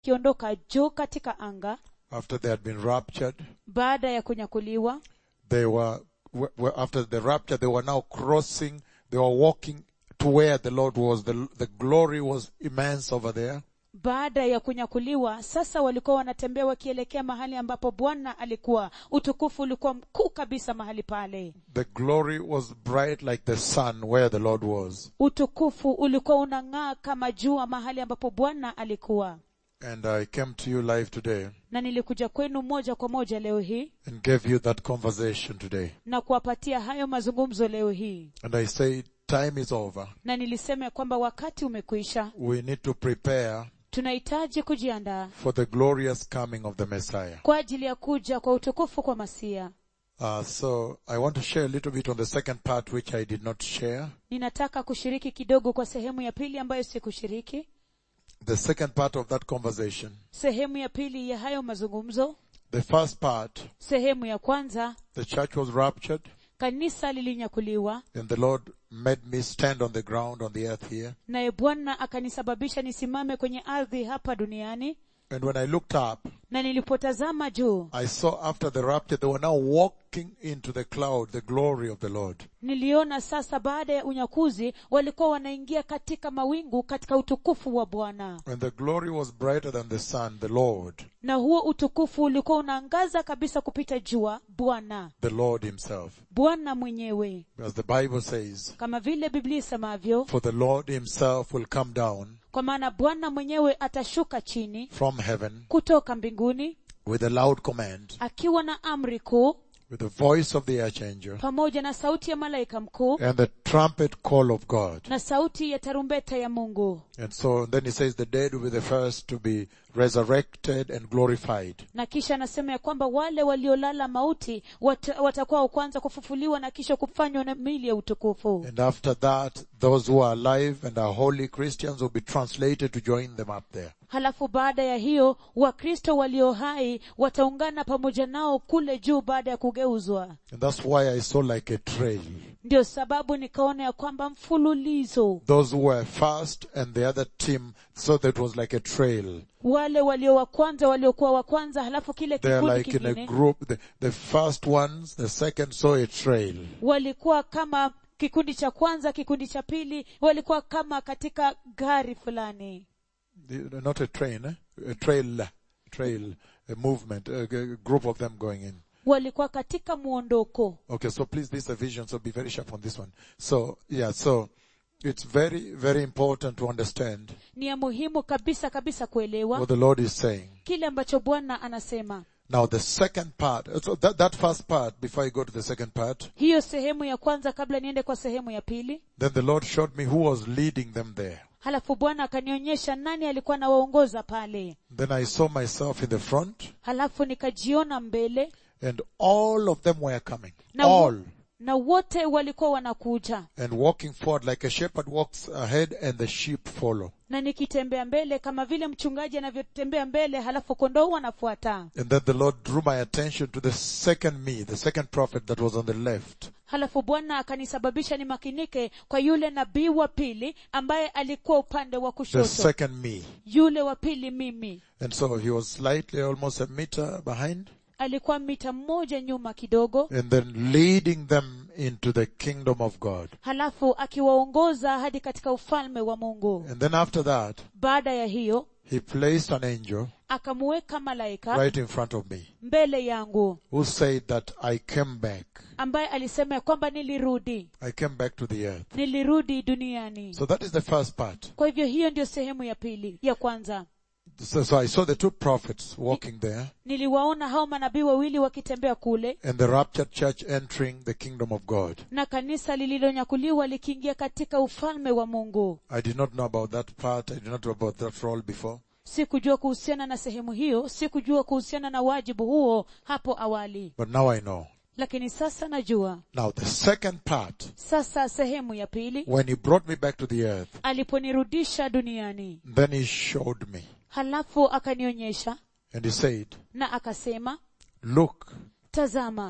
wakiondoka juu katika anga after they had been raptured. baada ya kunyakuliwa They were, were- were- after the rapture, they were now crossing, they were walking to where the Lord was. The, the glory was immense over there. baada ya kunyakuliwa sasa walikuwa wanatembea wakielekea mahali ambapo bwana alikuwa utukufu ulikuwa mkuu kabisa mahali pale The glory was bright like the sun where the Lord was. utukufu ulikuwa unang'aa kama jua mahali ambapo bwana alikuwa And I came to you live today na nilikuja kwenu moja kwa moja leo hii and gave you that conversation today. na kuwapatia hayo mazungumzo leo hii And I say time is over. na nilisema ya kwamba wakati umekwisha We need to prepare tunahitaji kujiandaa for the glorious coming of the Messiah. kwa ajili ya kuja kwa utukufu kwa masia Uh, so I want to share a little bit on the second part which I did not share. ninataka kushiriki kidogo kwa sehemu ya pili ambayo sikushiriki The second part of that conversation. sehemu ya pili ya hayo mazungumzo The first part, sehemu ya kwanza the church was raptured kanisa lilinyakuliwa and the Lord made me stand on the ground on the earth here. naye bwana akanisababisha nisimame kwenye ardhi hapa duniani And when I looked up, na nilipotazama juu I saw after the rapture they were now walking into the cloud, the glory of the Lord. niliona sasa baada ya unyakuzi walikuwa wanaingia katika mawingu katika utukufu wa bwana And the glory was brighter than the sun, the Lord, na huo utukufu ulikuwa unaangaza kabisa kupita jua bwana the Lord himself. bwana mwenyewe As the Bible says, kama vile biblia isemavyo for the Lord himself will come down kwa maana bwana mwenyewe atashuka chini from heaven kutoka mbinguni with a loud command, akiwa na amri kuu with the voice of the archangel pamoja na sauti ya malaika mkuu and the trumpet call of God. na sauti ya tarumbeta ya mungu And so then he says the dead will be the first to be resurrected and glorified. na kisha anasema ya kwamba wale waliolala mauti wat, watakuwa wa kwanza kufufuliwa na kisha kufanywa na mili ya utukufu And after that, those who are alive and are holy Christians will be translated to join them up there. halafu baada ya hiyo wakristo walio hai wataungana pamoja nao kule juu baada ya kugeuzwa And that's why I saw like a trail. ndio sababu nikaona ya kwamba mfululizo Those who were first and the other team, so that it was like a trail. wale walio wa kwanza waliokuwa wa kwanza halafu kile They're kikundi like in a kingine group. The, the first ones, the second saw a trail. walikuwa kama kikundi cha kwanza kikundi cha pili walikuwa kama katika gari fulani The- Not a train, eh? a trail, trail, a movement, a, a group of them going in. walikuwa katika muondoko Okay, so please, this is a vision, so be very sharp on this one. So, yeah, so it's very, very important to understand ni ya muhimu kabisa kabisa kuelewa what the Lord is saying. kile ambacho bwana anasema Now the second part, so that, that first part, before I go to the second part, hiyo sehemu ya kwanza kabla niende kwa sehemu ya pili then the Lord showed me who was leading them there. halafu bwana akanionyesha nani alikuwa anawaongoza pale Then I saw myself in the front halafu nikajiona mbele and all of them were coming. na, wo- All. na wote walikuwa wanakuja And walking forward like a shepherd walks ahead and the sheep follow. na nikitembea mbele kama vile mchungaji anavyotembea mbele halafu kondoo wanafuata And then the Lord drew my attention to the second me, the second prophet that was on the left. halafu bwana akanisababisha nimakinike kwa yule nabii wa pili ambaye alikuwa upande wa The kushoto second me. yule wa pili mimi And so he was slightly almost a meter behind alikuwa mita mmoja nyuma kidogo and then leading them into the kingdom of God. halafu akiwaongoza hadi katika ufalme wa mungu And then after that, baada ya hiyo he placed an angel akamuweka malaika right in front of me mbele yangu who said that I came back. ambaye alisema ya kwamba nilirudi I came back to the earth. nilirudi duniani So that is the first part. kwa hivyo hiyo ndio sehemu ya pili ya kwanza So, so I saw the two prophets walking there niliwaona hao manabii wawili wakitembea kule and the raptured church entering the kingdom of God. na kanisa lililonyakuliwa likiingia katika ufalme wa mungu I did not know about that part. I did not know about that role before. sikujua kuhusiana na sehemu hiyo sikujua kuhusiana na wajibu huo hapo awali But now I know. lakini sasa najua Now the second part, sasa sehemu ya pili when he brought me back to the earth, aliponirudisha duniani then he showed me halafu akanionyesha and he said, na akasema look, tazama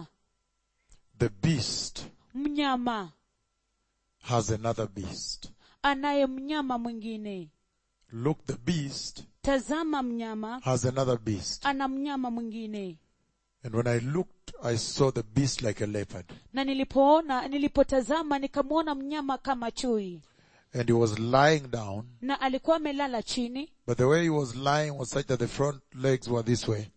the beast mnyama has another beast. anaye mnyama mwingine Look, the beast tazama mnyama has another beast. ana mnyama mwingine And when I looked, I saw the beast like a leopard. na nilipoona nilipotazama nikamwona mnyama kama chui And he was lying down, na alikuwa amelala chini but the way he was lying was such that the front legs were this way.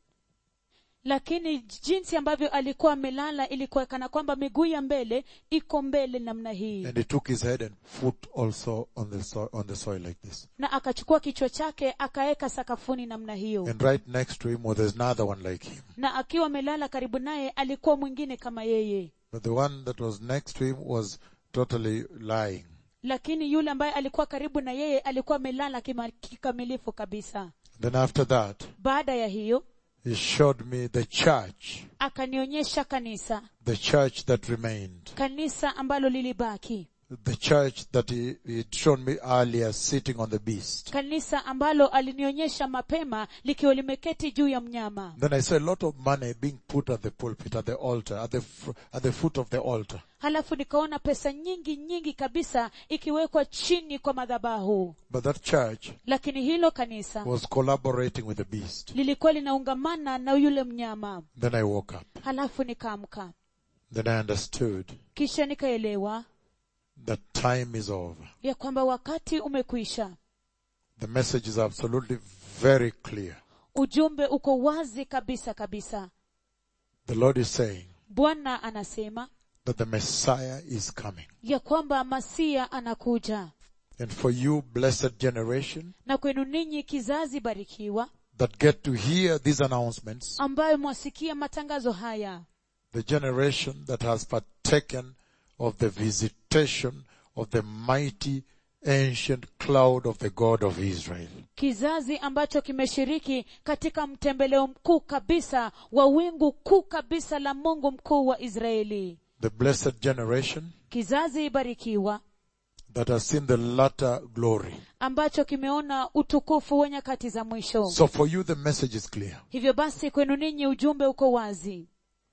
lakini jinsi ambavyo alikuwa amelala ilikuwa kana kwamba miguu ya mbele iko mbele namna hii And he took his head and foot also on the soil, on the soil like this. na akachukua kichwa chake akaweka sakafuni namna hiyo And right next to him was another one like him. na akiwa amelala karibu naye alikuwa mwingine kama yeye But the one that was next to him was totally lying. lakini yule ambaye alikuwa karibu na yeye alikuwa amelala kima- kikamilifu kabisa Then after that, baada ya hiyo he showed me the church, akanionyesha kanisa the church that remained. kanisa ambalo lilibaki The church that he had shown me earlier sitting on the beast. kanisa ambalo alinionyesha mapema likiwa limeketi juu ya mnyama Then I saw a lot of money being put at the pulpit, at the altar, at the, fr- at the foot of the altar. halafu nikaona pesa nyingi nyingi kabisa ikiwekwa chini kwa madhabahu But that church lakini hilo kanisa was collaborating with the beast. lilikuwa linaungamana na yule mnyama Then I woke up. halafu nikaamka Then I understood kisha nikaelewa that time is over. ya kwamba wakati umekwisha The message is absolutely very clear. ujumbe uko wazi kabisa kabisa The Lord is saying bwana anasema that the Messiah is coming. ya kwamba masia anakuja And for you, blessed generation, na kwenu ninyi kizazi barikiwa that get to hear these announcements, ambayo mwasikia matangazo haya the generation that has partaken of the visitation of the mighty ancient cloud of the God of Israel. kizazi ambacho kimeshiriki katika mtembeleo mkuu kabisa wa wingu kuu kabisa la mungu mkuu wa israeli The blessed generation kizazi barikiwa that has seen the latter glory. ambacho kimeona utukufu wa nyakati za mwisho So for you, the message is clear. hivyo basi kwenu ninyi ujumbe uko wazi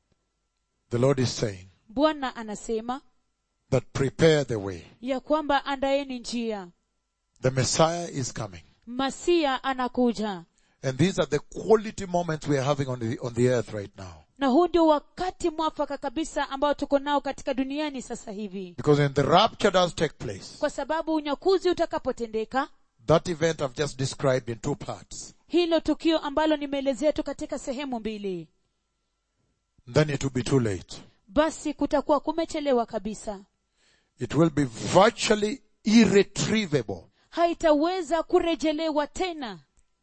The Lord is saying bwana anasema that prepare the way. ya kwamba andaeni njia The Messiah is coming. masia anakuja And these are the quality moments we are having on the, on the earth right now. na huu ndio wakati mwafaka kabisa ambao tuko nao katika duniani sasa hivi Because when the rapture does take place, kwa sababu unyakuzi utakapotendeka that event I've just described in two parts, hilo tukio ambalo nimeelezea tu katika sehemu mbili then it will be too late. basi kutakuwa kumechelewa kabisa It will be virtually irretrievable. haitaweza kurejelewa tena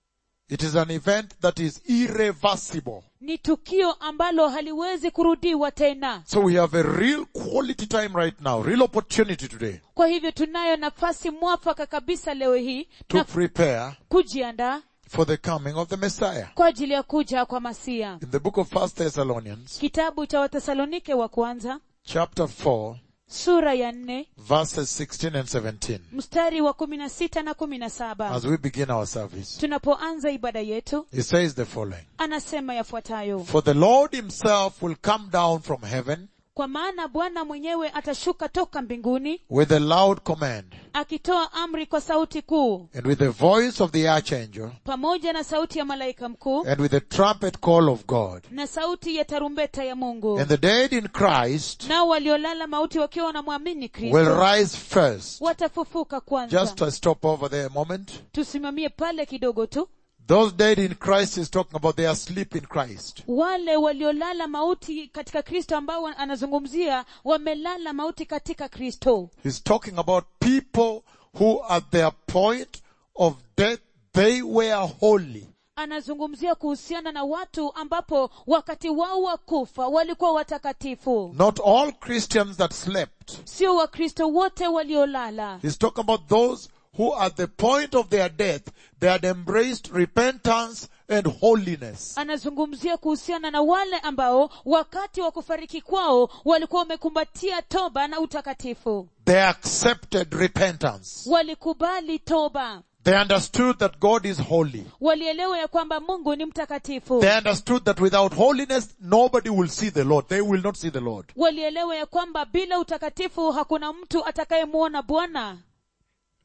It is an event that is irreversible. ni tukio ambalo haliwezi kurudiwa tena So we have a real quality time right now, real opportunity today kwa hivyo tunayo nafasi mwafaka kabisa leo hii to na prepare kujiandaa for the coming of the Messiah. kwa ajili ya kuja kwa masia In the book of First Thessalonians, kitabu cha wathesalonike wa kwanza chapter 4, sura ya nne verses 16 and 17, mstari wa kumi na sita na kumi na saba as we begin our service, tunapoanza ibada yetu it says the following. anasema yafuatayo For the Lord himself will come down from heaven kwa maana bwana mwenyewe atashuka toka mbinguni with a loud command akitoa amri kwa sauti kuu and with the voice of the archangel pamoja na sauti ya malaika mkuu and with the trumpet call of God. na sauti ya tarumbeta ya mungu And the dead in Christ nao waliolala mauti wakiwa wanamwamini will kristo rise first. watafufuka Just kwanza to stop over there a moment. tusimamie pale kidogo tu Those dead in Christ is talking about they are asleep in Christ. wale waliolala mauti katika kristo ambao anazungumzia wamelala mauti katika kristo He's talking about people who at their point of death, they were holy. anazungumzia kuhusiana na watu ambapo wakati wao wa kufa walikuwa watakatifu Not all Christians that slept. sio wakristo wote waliolala He's talking about those who at the point of their death, they had embraced repentance and holiness. anazungumzia kuhusiana na wale ambao wakati wa kufariki kwao walikuwa wamekumbatia toba na utakatifu They accepted repentance. walikubali toba They understood that God is holy. walielewa ya kwamba mungu ni mtakatifu They understood that without holiness, nobody will see the Lord. They will not see the Lord. walielewa ya kwamba bila utakatifu hakuna mtu atakayemwona bwana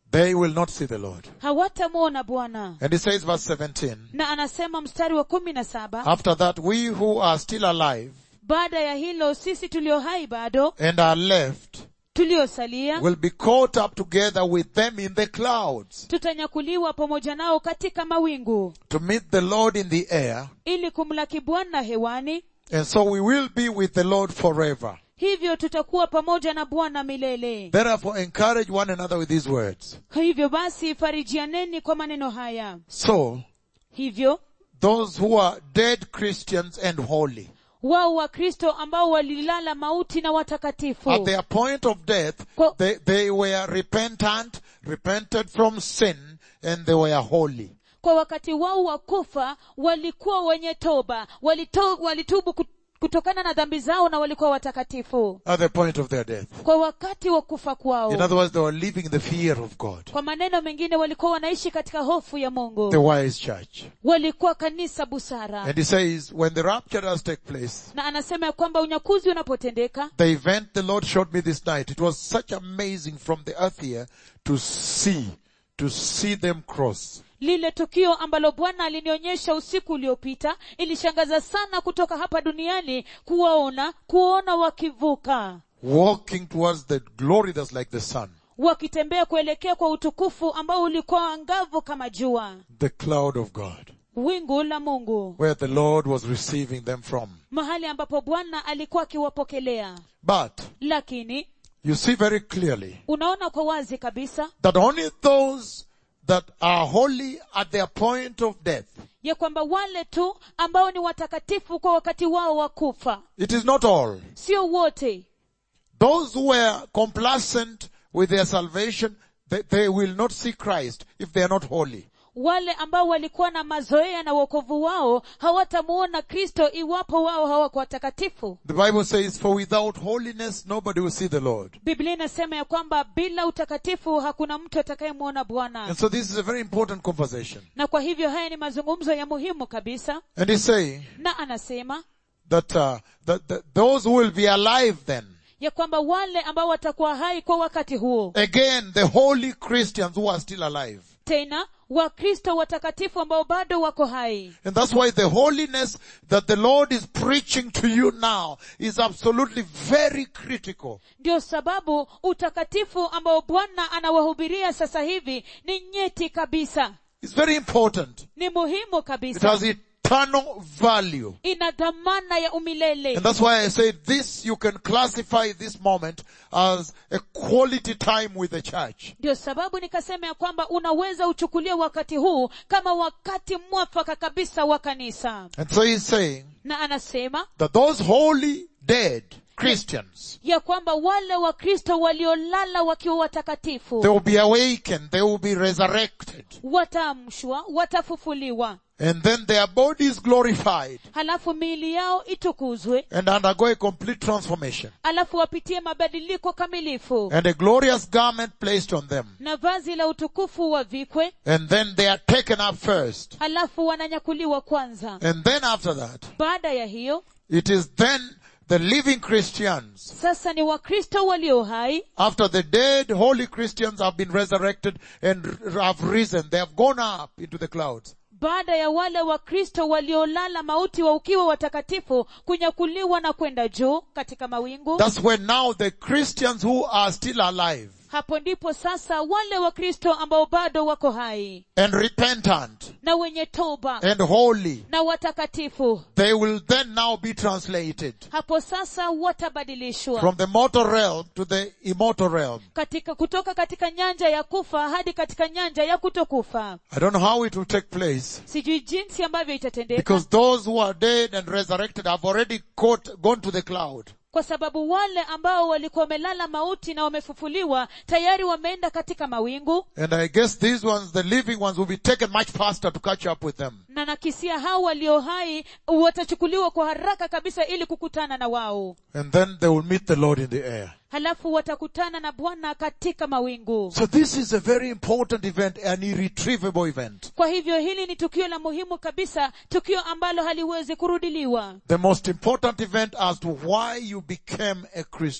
they will not see the Lord. hawatamwona bwana And he says verse 17, na anasema mstari wa kumi na saba after that we who are still alive baada ya hilo sisi tulio hai bado and are left tuliosalia will be caught up together with them in the clouds tutanyakuliwa pamoja nao katika mawingu to meet the Lord in the air. ili kumlaki bwana hewani And so we will be with the Lord forever. hivyo tutakuwa pamoja na bwana milele Therefore encourage one another with these words. hivyo basi farijianeni kwa maneno haya So, hivyo those who are dead Christians and holy, wao wakristo ambao walilala mauti na watakatifu at their point of death, Kwa- they, they were repentant, repented from sin, and they were holy. kwa wakati wao wa kufa walikuwa wenye toba walito, walitubu kut- kutokana na dhambi zao na walikuwa watakatifu At the point of their death. kwa wakati wa kufa kwao In other words, they were living in the fear of God. kwa maneno mengine walikuwa wanaishi katika hofu ya The mungu wise church. walikuwa kanisa busara And he says, when the rapture does take place, na anasema ya kwamba unyakuzi unapotendeka the event the Lord showed me this night, it was such amazing from the earth here to see, to see them cross. lile tukio ambalo bwana alinionyesha usiku uliopita ilishangaza sana kutoka hapa duniani kuwaona kuona wakivuka Walking towards the glory that's like the sun. wakitembea kuelekea kwa utukufu ambao ulikuwa angavu kama jua The cloud of God. wingu la mungu Where the Lord was receiving them from. mahali ambapo bwana alikuwa akiwapokelea But, lakini you see very clearly unaona kwa wazi kabisa that only those that are holy at their point of death, ya kwamba wale tu ambao ni watakatifu kwa wakati wao wa kufa it is not all. sio wote Those who were complacent with their salvation, they, they will not see Christ if they are not holy. wale ambao walikuwa na mazoea na wokovu wao hawatamuona kristo iwapo wao hawako watakatifu The Bible says, for without holiness, nobody will see the Lord. biblia inasema ya kwamba bila utakatifu hakuna mtu atakayemwona bwana And so this is a very important conversation. na kwa hivyo haya ni mazungumzo ya muhimu kabisa And he's saying na anasema that, uh, that, that those who will be alive then, ya kwamba wale ambao watakuwa hai kwa wakati huo again, the holy Christians who are still alive. tena wakristo watakatifu ambao bado wako hai And that's why the holiness that the Lord is preaching to you now is absolutely very critical. ndio sababu utakatifu ambao bwana anawahubiria sasa hivi ni nyeti kabisa It's very important. ni muhimu It kabisa has eternal value. ina dhamana ya umilele And that's why I said this, you can classify this moment as a quality time with the church. ndio sababu nikasema ya kwamba unaweza uchukulia wakati huu kama wakati mwafaka kabisa wa kanisa And so he's saying na anasema that those holy dead Christians, ya kwamba wale wakristo waliolala wakiwa watakatifu they will be awakened, they will be resurrected, wataamshwa watafufuliwa and then their bodies glorified halafu miili yao itukuzwe and undergo a complete transformation alafu wapitie mabadiliko kamilifu and a glorious garment placed on them. na vazi la utukufu wavikwe And then they are taken up first. halafu wananyakuliwa kwanza And then after that, baada ya hiyo it is then the living Christians, sasa ni wakristo walio hai after the dead holy Christians have been resurrected and r- have risen, they have gone up into the clouds. baada ya wale wakristo waliolala mauti wa ukiwa watakatifu kunyakuliwa na kwenda juu katika mawingu That's when now the Christians who are still alive hapo ndipo sasa wale wakristo ambao bado wako hai and repentant na wenye toba and holy, na watakatifu they will then now be translated hapo sasa watabadilishwa from the mortal realm to the immortal realm. katika kutoka katika nyanja ya kufa hadi katika nyanja ya kutokufa I don't know how it will take place sijui jinsi ambavyo itatendeka because those who are dead and resurrected have already caught, gone to the cloud. kwa sababu wale ambao walikuwa wamelala mauti na wamefufuliwa tayari wameenda katika mawingu And I guess these ones, the living ones, will be taken much faster to catch up with them. na nakisia hao walio hai watachukuliwa kwa haraka kabisa ili kukutana na wao And then they will meet the Lord in the air. halafu watakutana na bwana katika mawingu So this is a very important event, an irretrievable event. kwa hivyo hili ni tukio la muhimu kabisa tukio ambalo haliwezi kurudiliwa The most important event as to why you became a Christian.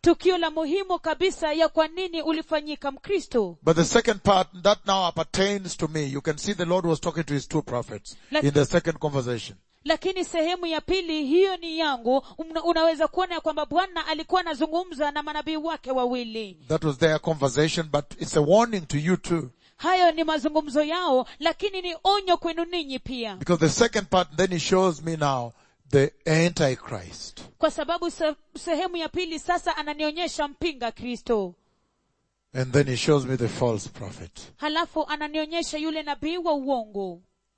tukio la muhimu kabisa ya kwa nini ulifanyika mkristo But the second part, that now appertains to me. You can see the Lord was talking to his two prophets Like- in the second conversation. lakini sehemu ya pili hiyo ni yangu Una, unaweza kuona ya kwamba bwana alikuwa anazungumza na manabii wake wawili That was their conversation, but it's a warning to you too. hayo ni mazungumzo yao lakini ni onyo kwenu ninyi pia Because the second part, then he shows me now the Antichrist. kwa sababu se, sehemu ya pili sasa ananionyesha mpinga kristo And then he shows me the false prophet. halafu ananionyesha yule nabii wa uongo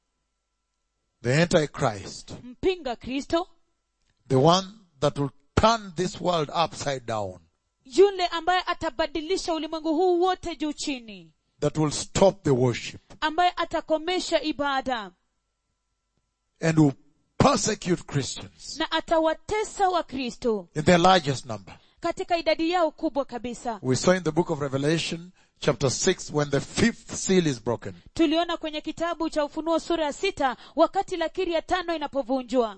The Antichrist. mpinga kristo The one that will turn this world upside down. yule ambaye atabadilisha ulimwengu huu wote juu chini That will stop the worship. ambaye atakomesha ibada And will persecute Christians na atawatesa wakristo in their largest number. katika idadi yao kubwa kabisa We saw in the book of Revelation chapter 6 when the fifth seal is broken. tuliona kwenye kitabu cha ufunuo sura ya sita wakati lakiri ya tano inapovunjwa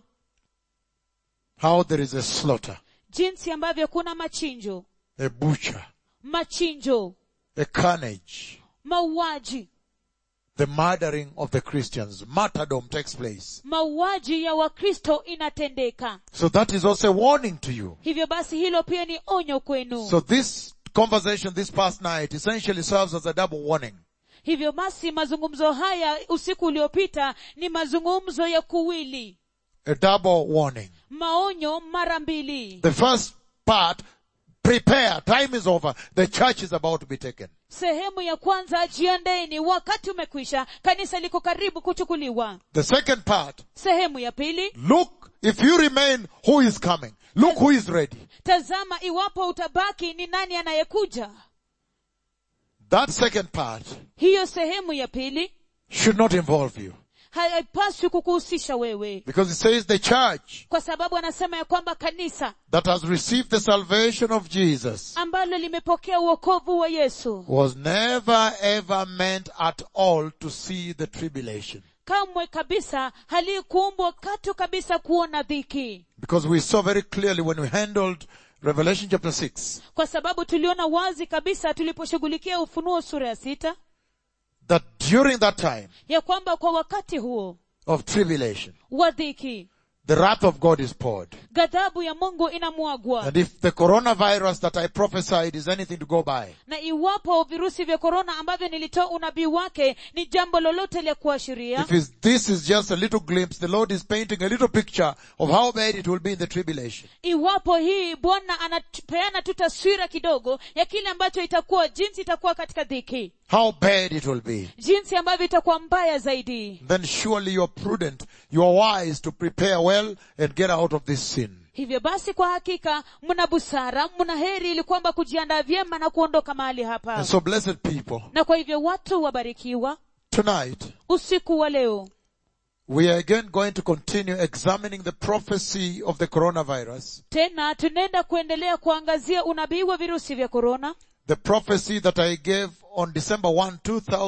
How there is a slaughter, jinsi ambavyo kuna machinjo a butcher, machinjo a carnage, mauaji the murdering of the Christians. Martyrdom takes place. mauaji ya wakristo inatendeka So that is also a warning to you. hivyo basi hilo pia ni onyo kwenu So this conversation this past night essentially serves as a double warning. hivyo basi mazungumzo haya usiku uliopita ni mazungumzo ya kuwili A double warning. maonyo mara mbili The first part, prepare, time is over, the church is about to be taken. sehemu ya kwanza jiandeni wakati umekwisha kanisa liko karibu kuchukuliwa The second part, sehemu ya pili look, if you remain, who is coming? Look who is ready. tazama iwapo utabaki ni nani anayekuja That second part hiyo sehemu ya pili should not involve you. haipaswi kukuhusisha wewe Because it says the church kwa sababu anasema ya kwamba kanisa that has received the salvation of Jesus ambalo limepokea uokovu wa yesu was never ever meant at all to see the tribulation. kamwe kabisa halikuumbwa katu kabisa kuona dhiki Because we saw very clearly when we handled Revelation chapter 6 kwa sababu tuliona wazi kabisa tuliposhughulikia ufunuo sura ya sita that during that time ya kwamba kwa wakati huo of tribulation, wa dhiki the wrath of God is poured. ghadhabu ya mungu inamwagwa And if the coronavirus that I prophesied is anything to go by, na iwapo virusi vya korona ambavyo nilitoa unabii wake ni jambo lolote la kuashiria if is, this is just a little glimpse, the Lord is painting a little picture of how bad it will be in the tribulation. iwapo hii bwana anapeana tu taswira kidogo ya kile ambacho itakuwa jinsi itakuwa katika dhiki How bad it will be. jinsi ambavyo itakuwa mbaya zaidi Then surely you're prudent, you're wise to prepare well and get out of this sin. hivyo basi kwa hakika mna busara mna heri ili kwamba kujiandaa vyema na kuondoka mahali hapa And so blessed people, na kwa hivyo watu wabarikiwa tonight usiku wa leo we are again going to continue examining the prophecy of the coronavirus. tena tunaenda kuendelea kuangazia unabii wa virusi vya korona The prophecy that I gave on December 1,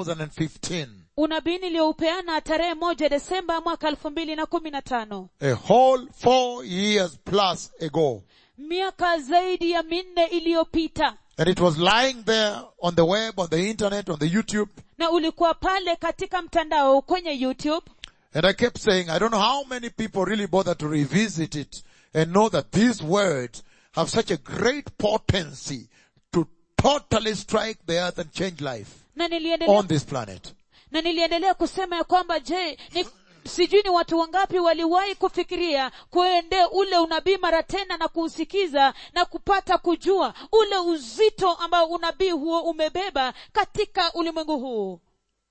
2015. unabii niliyoupeana tarehe moja desemba mwaka elfu mbili na kumi na tano A whole four years plus ago. miaka zaidi ya minne iliyopita And it was lying there on the web, on the internet, on the YouTube. na ulikuwa pale katika mtandao kwenye youtube And I kept saying, I don't know how many people really bother to revisit it and know that these words have such a great potency to totally strike the earth and change life na niliendelea on this planet. na niliendelea kusema ya kwamba je ni sijui ni watu wangapi waliwahi kufikiria kuendea ule unabii mara tena na kuusikiza na kupata kujua ule uzito ambao unabii huo umebeba katika ulimwengu huu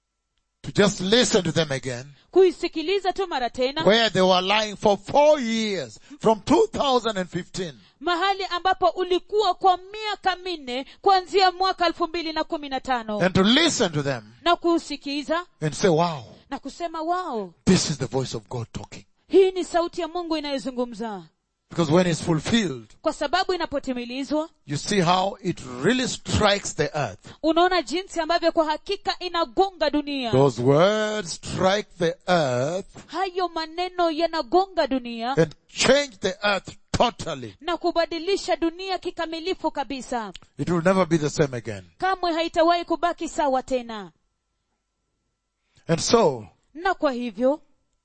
To just listen to them again, kuisikiliza tu mara tena where they were lying for four years, from 2015. mahali ambapo ulikuwa kwa miaka minne kuanzia mwaka elfu mbili na kumi na tano And to listen to them na kuusikiza and say, wow, na kusema wao this is the voice of God talking. hii ni sauti ya mungu inayozungumza Because when it's fulfilled, kwa sababu inapotimilizwa you see how it really strikes the earth. unaona jinsi ambavyo kwa hakika inagonga dunia Those words strike the earth hayo maneno yanagonga dunia and change the earth totally. na kubadilisha dunia kikamilifu kabisa It will never be the same again. kamwe haitawahi kubaki sawa tena And so, na kwa hivyo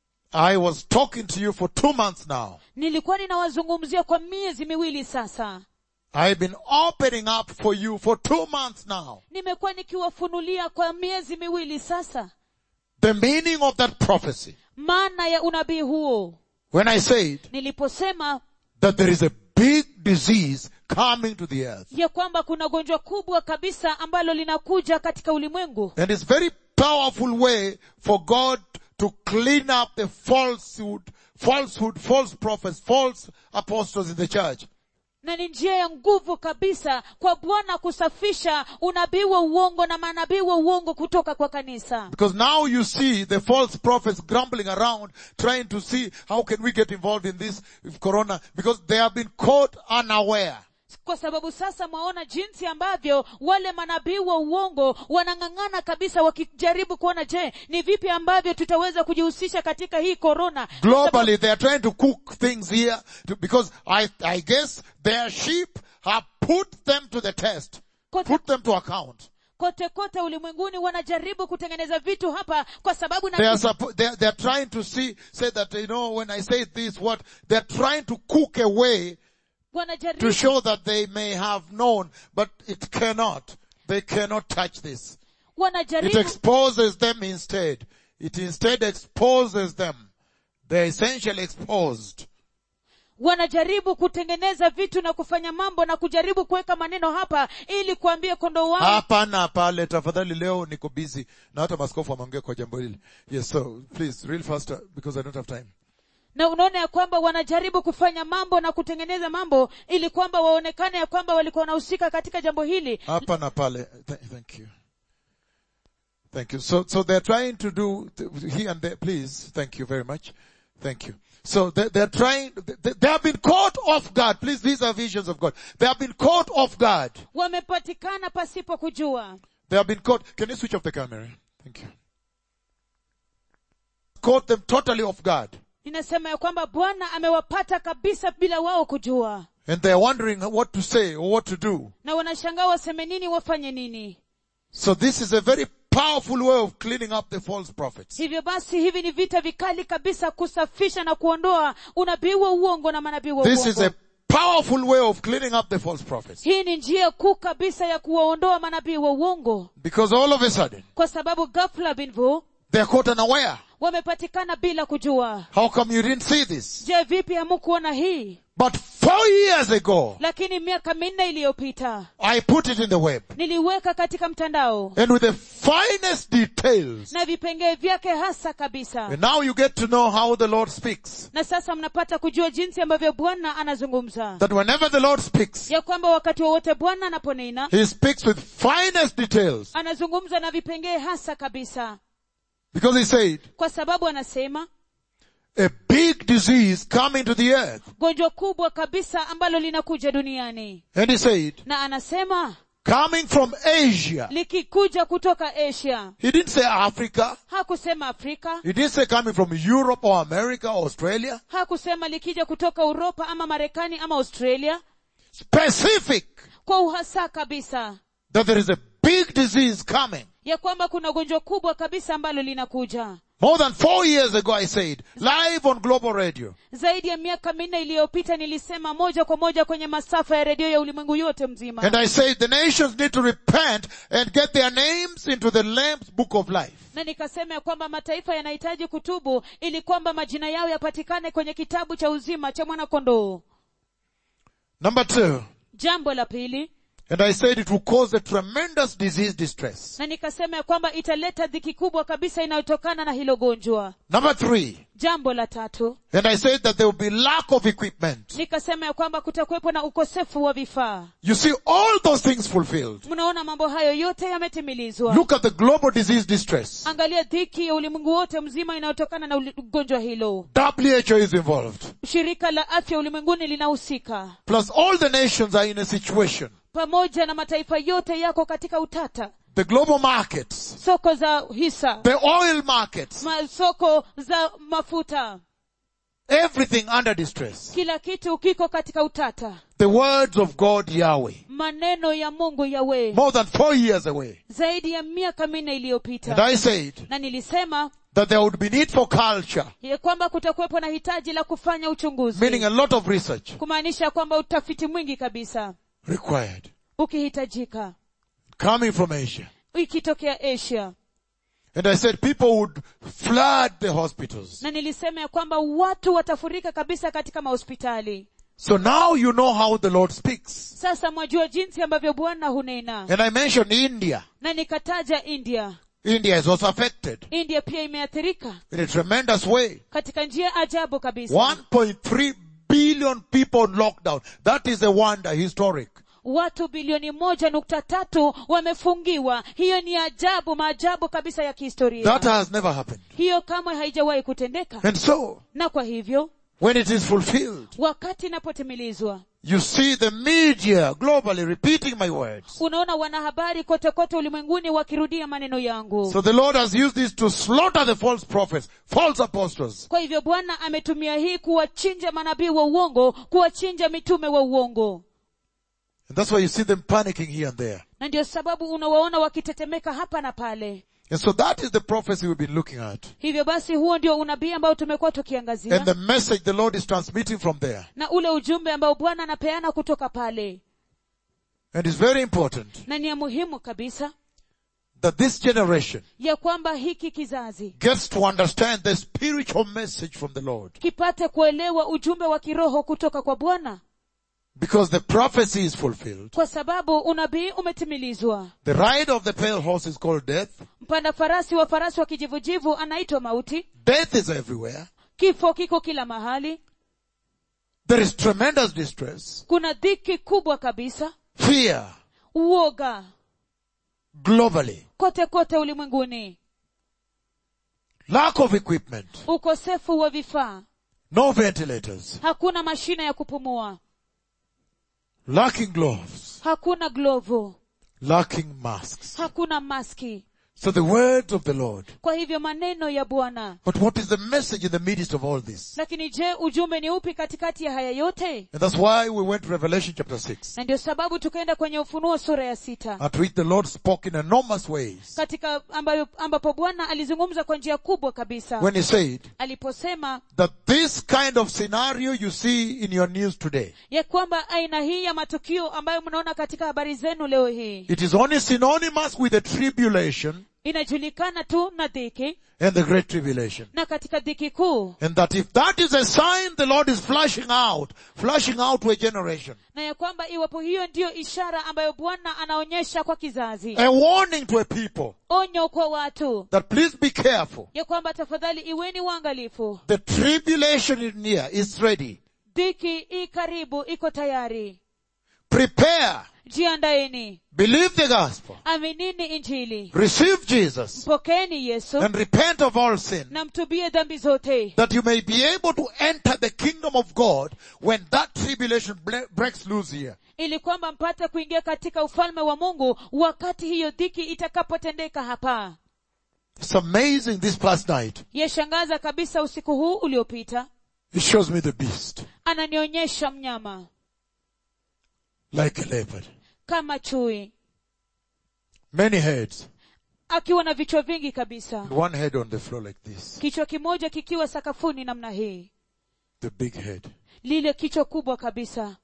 I was talking to you for two months now. nilikuwa ninawazungumzia kwa miezi miwili sasa I've been opening up for you for two months now. nimekuwa nikiwafunulia kwa miezi miwili sasa The meaning of that prophecy. maana ya unabii huo When I said niliposema that there is a big disease coming to the earth. ya kwamba kuna gonjwa kubwa kabisa ambalo linakuja katika ulimwengu And it's very powerful way for God to clean up the falsehood, falsehood, false prophets, false apostles in the church. na ni njia ya nguvu kabisa kwa bwana kusafisha unabii wa uongo na manabii wa uongo kutoka kwa kanisa Because now you see the false prophets grumbling around trying to see how can we get involved in this corona because they have been caught unaware. kwa sababu sasa mwaona jinsi ambavyo wale manabii wa uongo wanang'ang'ana kabisa wakijaribu kuona je ni vipi ambavyo tutaweza kujihusisha katika hii korona Globally, they are trying to cook things here to, because I, I guess their sheep have put them to the test, kote, put them to account. kote kote ulimwenguni wanajaribu kutengeneza vitu hapa kwa sababu They are, na suppo- they are, they are trying to see, say that, you know, when I say this, what, they are trying to cook a way to wanajaribu show that they may have known, but it cannot. They cannot touch this. It wanajaribu exposes them instead. It instead exposes them. They're essentially exposed. wanajaribu kutengeneza vitu na kufanya mambo na kujaribu kuweka maneno hapa ili kuambia kondoo wao hapana pale tafadhali leo niko busy na hata maskofu wameongea kwa jambo hili yes so please real faster because i don't have time na unaona ya kwamba wanajaribu kufanya mambo na kutengeneza mambo ili kwamba waonekane ya kwamba walikuwa wanahusika katika jambo hili hapa na pale Th- thank you thank you so so they're trying to do th- here and there please thank you very much thank you so they, they're trying they, they have been caught off guard please these are visions of god they have been caught off guard wamepatikana pasipo kujua they have been caught can you switch off the camera thank you caught them totally off guard ninasema ya kwamba bwana amewapata kabisa bila wao kujua and they're wondering what to say or what to do na wanashangaa waseme nini wafanye nini So this is a very powerful way of cleaning up the false prophets. hivyo basi hivi ni vita vikali kabisa kusafisha na kuondoa unabii wa uongo na manabii wa This is uongo a powerful way of cleaning up the false prophets. hii ni njia kuu kabisa ya kuwaondoa manabii wa uongo Because all of a sudden, kwa sababu ghafla binvu they are caught unaware. wamepatikana bila kujua How come you didn't see this? je vipi hamukuona hii But four years ago, lakini miaka minne iliyopita I put it in the web. niliweka katika mtandao And with the finest details. na vipengee vyake hasa kabisa And now you get to know how the Lord speaks. na sasa mnapata kujua jinsi ambavyo bwana anazungumza That whenever the Lord speaks, ya kwamba wakati wowote bwana anaponena He speaks with finest details. anazungumza na vipengee hasa kabisa Because He said, kwa sababu anasema a big disease coming to the earth. gonjwa kubwa kabisa ambalo linakuja duniani And He said, na anasema coming from Asia. likikuja kutoka asia He didn't say Africa. hakusema afrika He didn't say coming from Europe or America or Australia. hakusema likija kutoka uropa ama marekani ama australia Specific kwa uhasa kabisa that there is a big disease coming. ya kwamba kuna gonjwa kubwa kabisa ambalo linakuja More than four years ago I said, live on global radio, zaidi ya miaka minne iliyopita nilisema moja kwa moja kwenye masafa ya redio ya ulimwengu yote mzima and I said the nations need to repent and get their names into the Lamb's book of life. na nikasema ya kwamba mataifa yanahitaji kutubu ili kwamba majina yao yapatikane kwenye kitabu cha uzima cha mwanakondoo Number two, jambo la pili and I said it will cause a tremendous disease distress. na nikasema ya kwamba italeta dhiki kubwa kabisa inayotokana na hilo gonjwa Number three, jambo la tatu and I said that there will be lack of equipment. nikasema ya kwamba kutakuwepo na ukosefu wa vifaa You see all those things fulfilled. mnaona mambo hayo yote yametimilizwa Look at the global disease distress. angalia dhiki ya ulimwengu wote mzima inayotokana na uli- ugonjwa hilo WHO is involved. shirika la afya ulimwenguni linahusika Plus all the nations are in a situation. pamoja na mataifa yote yako katika utata The global markets, soko za hisa the oil markets, ma- soko za mafuta Everything under distress. kila kitu kiko katika utata The words of God Yahweh. maneno ya mungu yawe More than four years away. zaidi ya miaka minne And iliyopita I said na nilisema that there would be need for culture, ya kwamba kutakuwepo na hitaji la kufanya uchunguzi meaning a lot of research kumaanisha kwamba utafiti mwingi kabisa required. ukihitajika Coming from Asia. ikitokea asia And I said people would flood the hospitals. na nilisema ya kwamba watu watafurika kabisa katika mahospitali So now you know how the Lord speaks. sasa mwajua jinsi ambavyo bwana hunena And I mentioned India. na nikataja india India is also affected india pia imeathirika in a tremendous way. katika njia ajabu kabisa 1.3 billion people on lockdown. That is a wonder, historic. watu bilioni moja nukta tatu wamefungiwa hiyo ni ajabu maajabu kabisa ya kihistoria That has never happened. hiyo kamwe haijawahi kutendeka And so, na kwa hivyo when it is fulfilled, wakati inapotimilizwa you see the media globally repeating my words. unaona wanahabari kote kote ulimwenguni wakirudia maneno yangu So the Lord has used this to slaughter the false prophets, false apostles. kwa hivyo bwana ametumia hii kuwachinja manabii wa uongo kuwachinja mitume wa uongo And that's why you see them panicking here and there. na ndio sababu unawaona wakitetemeka hapa na pale And so that is the prophecy we've been looking at. hivyo basi huo ndio unabii ambao tumekuwa And tukiangazia the message the Lord is transmitting from there. na ule ujumbe ambao bwana anapeana kutoka pale And it's very important na ni ya muhimu kabisa that this generation ya kwamba hiki kizazi gets to understand the spiritual message from the Lord. kipate kuelewa ujumbe wa kiroho kutoka kwa bwana Because the prophecy is fulfilled. kwa sababu unabii umetimilizwa The rider of the pale horse is called death. mpanda farasi wa farasi wa kijivujivu anaitwa mauti Death is everywhere. kifo kiko kila mahali There is tremendous distress, kuna dhiki kubwa kabisa fear, uoga globally, kote kote ulimwenguni lack of equipment, ukosefu wa vifaa no ventilators, hakuna mashine ya kupumua lacking gloves, hakuna glovu lacking masks. hakuna maski So the words of the Lord. kwa hivyo maneno ya bwana But what is the message in the midst of all this? lakini je ujumbe ni upi katikati ya haya yote And that's why we went to Revelation chapter 6, na ndio sababu tukaenda kwenye ufunuo sura ya sita at which the Lord spoke in enormous ways katika ambayo, ambapo bwana alizungumza kwa njia kubwa kabisa when he said aliposema that this kind of scenario you see in your news today, ya kwamba aina hii ya matukio ambayo mnaona katika habari zenu leo hii it is only synonymous with the tribulation inajulikana tu na dhiki and the great tribulation. na katika dhiki kuu And that if that is a sign the Lord is flashing out, flashing out to a generation, na ya kwamba iwapo hiyo ndiyo ishara ambayo bwana anaonyesha kwa kizazi a warning to a people onyo kwa watu that please be careful. ya kwamba tafadhali iweni waangalifu The tribulation is near, is ready. dhiki i karibu iko tayari Prepare. jiandaeni Believe the gospel. aminini injili Receive Jesus mpokeeni yesu and repent of all sin na mtubie dhambi zote that you may be able to enter the kingdom of God when that tribulation ble- breaks loose here. ili kwamba mpate kuingia katika ufalme wa mungu wakati hiyo dhiki itakapotendeka hapa It's amazing this past night. yashangaza kabisa usiku huu uliopita It shows me the beast ananionyesha mnyama like a leopard. kama chui Many heads. akiwa na vichwa vingi kabisa And one head on the floor like this. kichwa kimoja kikiwa sakafuni namna hii The big head. lile kichwa kubwa kabisa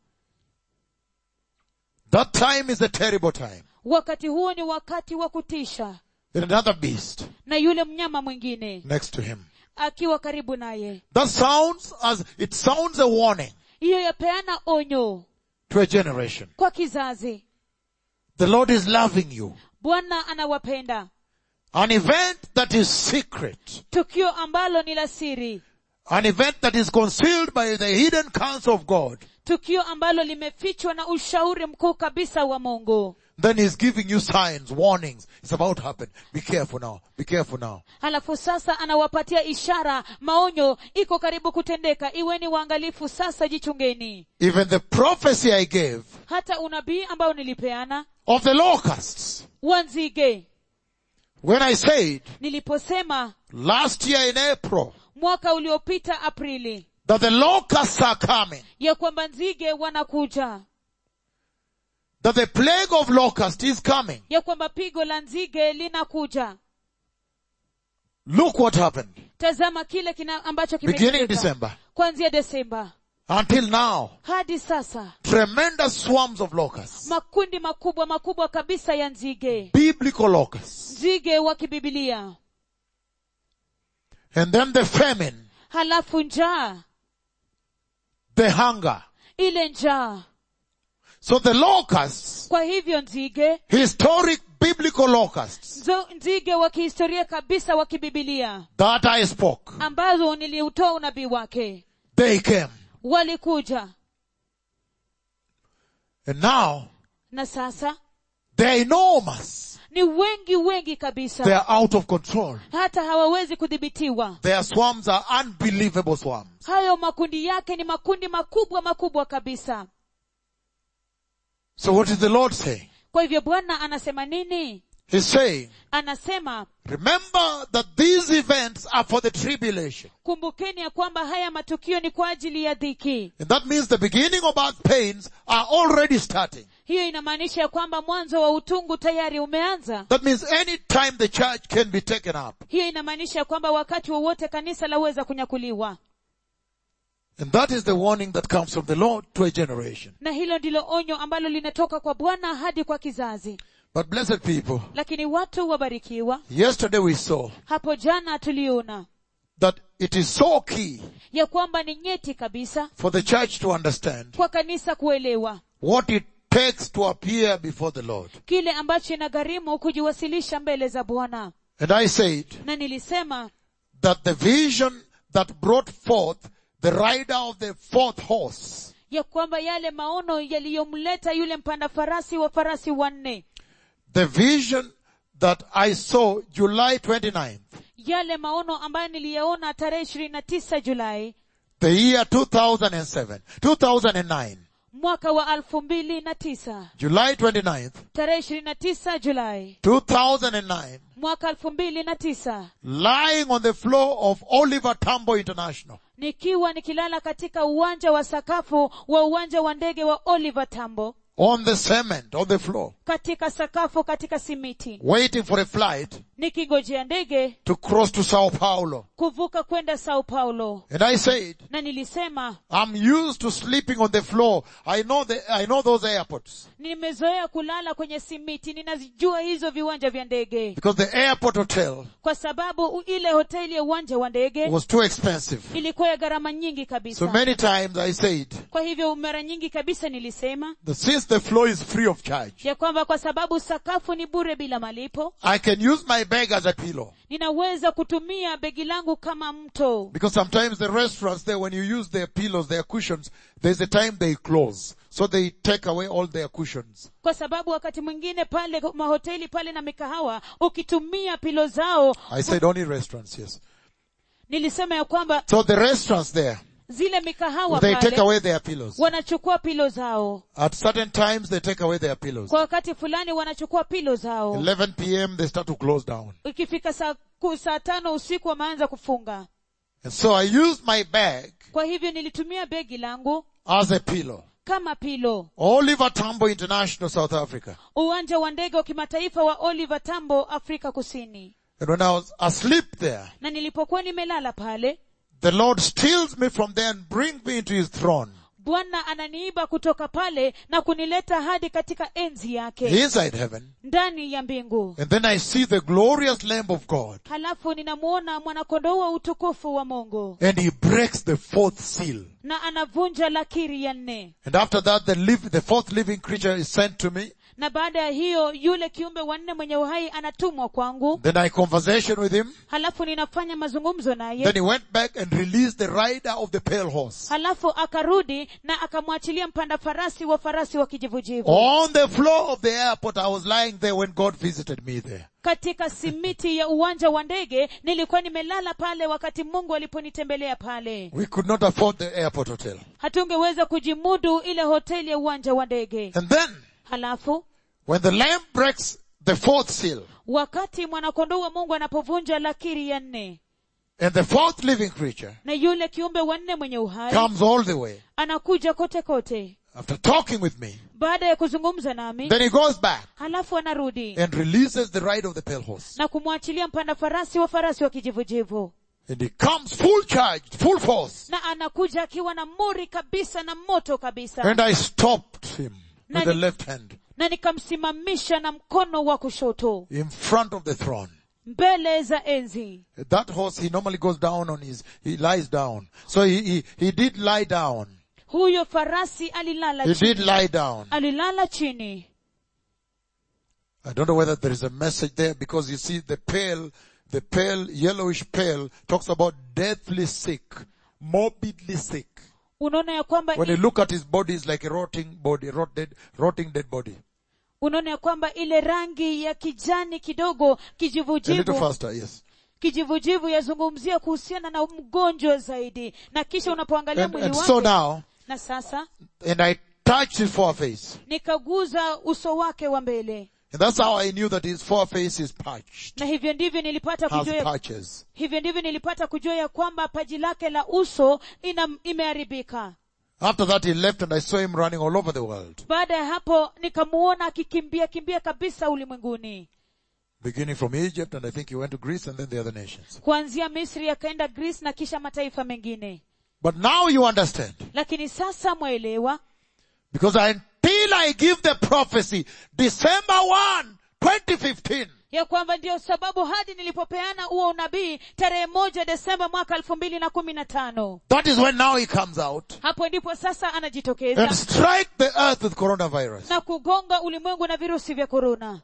That time is a terrible time. wakati huo ni wakati wa kutisha Then another beast na yule mnyama mwingine next to him. akiwa karibu naye That sounds as, it sounds a warning hiyo yapeana onyo to a generation. kwa kizazi The Lord is loving you. bwana anawapenda An event that is secret. tukio ambalo ni la siri An event that is concealed by the hidden counsel of God. tukio ambalo limefichwa na ushauri mkuu kabisa wa mungu Then he's giving you signs, warnings. It's about to happen. Be careful now. Be careful now. halafu sasa anawapatia ishara maonyo iko karibu kutendeka iweni waangalifu sasa jichungeni Even the prophecy I gave hata unabii ambao nilipeana of the locusts. wanzige When I said niliposema last year in April mwaka uliopita aprili that the locusts are coming, ya kwamba nzige wanakuja that the plague of locusts is coming. ya kwamba pigo la nzige linakuja Look what happened. tazama kile kina ambacho Beginning in kimetendeka December. kuanzia desemba Until now, hadi sasa tremendous swarms of locusts. makundi makubwa makubwa kabisa ya nzige Biblical locusts. nzige wa kibibilia And then the famine, halafu njaa the hunger. ile njaa So the locusts, kwa hivyo nzige historic biblical locusts nzo, nzige wa kihistoria kabisa wa kibibilia that I spoke, ambazo niliutoa unabii wake they came. walikuja And now, na sasa they're enormous. ni wengi wengi They kabisa are out of control. hata hawawezi kudhibitiwa Their swarms are unbelievable swarms. hayo makundi yake ni makundi makubwa makubwa kabisa So what is the Lord saying? kwa hivyo bwana anasema nini He's saying, anasema remember that these events are for the tribulation. kumbukeni ya kwamba haya matukio ni kwa ajili ya dhiki And that means the beginning of birth pains are already starting. hiyo inamaanisha ya kwamba mwanzo wa utungu tayari umeanza That means any time the church can be taken up. hiyo inamaanisha ya kwamba wakati wowote kanisa laweza kunyakuliwa And that is the warning that comes from the Lord to a generation. na hilo ndilo onyo ambalo linatoka kwa bwana hadi kwa kizazi But blessed people, lakini watu wabarikiwa yesterday we saw hapo jana tuliona that it is so key ya kwamba ni nyeti kabisa for the church to understand kwa kanisa kuelewa what it takes to appear before the Lord. kile ambacho inagharimu kujiwasilisha mbele za bwana And I said na nilisema that the vision that brought forth the rider of the fourth horse ya kwamba yale maono yaliyomleta yule mpanda farasi wa farasi wanne the vision that I saw July 29th, yale maono ambayo niliyaona tarehe ishirini na tisa julai the year 2007, 2009, mwaka wa elfu mbili na tisa July 29th, tarehe ishirini na tisa julai 2009, mwaka elfu mbili na tisa lying on the floor of Oliver Tambo International. nikiwa nikilala katika uwanja wa sakafu wa uwanja wa ndege wa oliver tambo on the cement, on the floor, katika sakafu katika simiti waiting for a flight nikingojea ndege to cross to Sao Paulo. kuvuka kwenda sao paulo And I said, na nilisema I'm used to sleeping on the floor. I know the, I know those airports. nimezoea kulala kwenye simiti ninazijua hizo viwanja vya ndege Because the airport hotel kwa sababu u- ile hoteli ya uwanja wa ndege was too expensive. ilikuwa ya gharama nyingi So kabisa many times I said kwa hivyo mara nyingi kabisa nilisema that since the floor is free of charge, ya kwamba kwa sababu sakafu ni bure bila malipo I can use my bag as a pillow. ninaweza kutumia begi langu kama mto Because sometimes the restaurants there, when you use their pillows, their cushions, there's a time they close. So they take away all their cushions. kwa sababu wakati mwingine pale mahoteli pale na mikahawa ukitumia pilo zao I said only restaurants, yes. nilisema ya kwamba So the restaurants there, zile mikahawa they take pale away their pillows. wanachukua pilo zao At certain times they take away their pillows. kwa wakati fulani wanachukua pilo zao 11 p.m. they start to close down. ikifika saa, ku- saa tano usiku wameanza kufunga And so I used my bag kwa hivyo nilitumia begi langu as a pillow. kama pilo Oliver Tambo International, South Africa. uwanja wa ndege wa kimataifa wa oliver tambo afrika kusini And when I was asleep there, na nilipokuwa nimelala pale the Lord steals me from there and brings me into his throne. bwana ananiiba kutoka pale na kunileta hadi katika enzi yake Inside heaven. ndani ya mbingu And then I see the glorious Lamb of God. halafu ninamuona mwanakondoo wa utukufu wa mungu And he breaks the fourth seal. na anavunja lakiri ya nne And after that, the live, the fourth living creature is sent to me. na baada ya hiyo yule kiumbe wa nne mwenye uhai anatumwa kwangu Then I conversation with him. halafu ninafanya mazungumzo Then naye he went back and released the rider of the pale horse. halafu akarudi na akamwachilia mpanda farasi wa farasi wa kijivujivu On the floor of the airport, I was lying there when God visited me there. katika simiti ya uwanja wa ndege nilikuwa nimelala pale wakati mungu aliponitembelea pale We could not afford the airport hotel. hatungeweza kujimudu ile hoteli ya uwanja wa ndege And then, halafu when the lamb breaks the fourth seal, wakati mwanakondoo wa mungu anapovunja lakiri ya nne And the fourth living creature na yule kiumbe wanne mwenye uhai comes all the way anakuja kote kote after talking with me. baada ya kuzungumza nami Then he goes back halafu anarudi and releases the ride of the pale horse. na kumwachilia mpanda farasi wa farasi wa kijivujivu And he comes full charged, full force. na anakuja akiwa na muri kabisa na moto kabisa And I stopped him with the Nani- left hand na nikamsimamisha na mkono wa kushoto in front of the throne. mbele za enzi That horse, he normally goes down on his, he lies down. So he, he, he did lie down. huyo farasi alilala He chini did lie down. alilala chini I don't know whether there is a message there because you see the pale, the pale, yellowish pale talks about deathly sick, morbidly sick. unaona ya kwamba When you look at his body, it's like a rotting body, rot dead, rotting dead body. unaona ya kwamba ile rangi ya kijani kidogo A little kijivujivu faster, yes. kijivujivu yazungumzia kuhusiana na mgonjwa zaidi na kisha unapoangalia And, mwili and so wake now, na sasa and I touched his foreface. nikaguza uso wake wa mbele And that's how I knew that his foreface is patched, na hivyo ndivyo nilipata has kujua ya, patches. hivyo ndivyo nilipata kujua ya kwamba paji lake la uso ina, imeharibika After that he left and I saw him running all over the world, baada ya hapo nikamuona akikimbia kimbia kabisa ulimwenguni beginning from Egypt and I think he went to Greece and then the other nations. kuanzia misri akaenda greece na kisha mataifa mengine But now you understand. lakini sasa mwaelewa Because until I give the prophecy, December 1, 2015, ya kwamba ndiyo sababu hadi nilipopeana huo unabii tarehe moja desemba mwaka elfu mbili na kumi na tano that is when now he comes out hapo ndipo sasa anajitokeza and strike the earth with coronavirus. na kugonga ulimwengu na virusi vya korona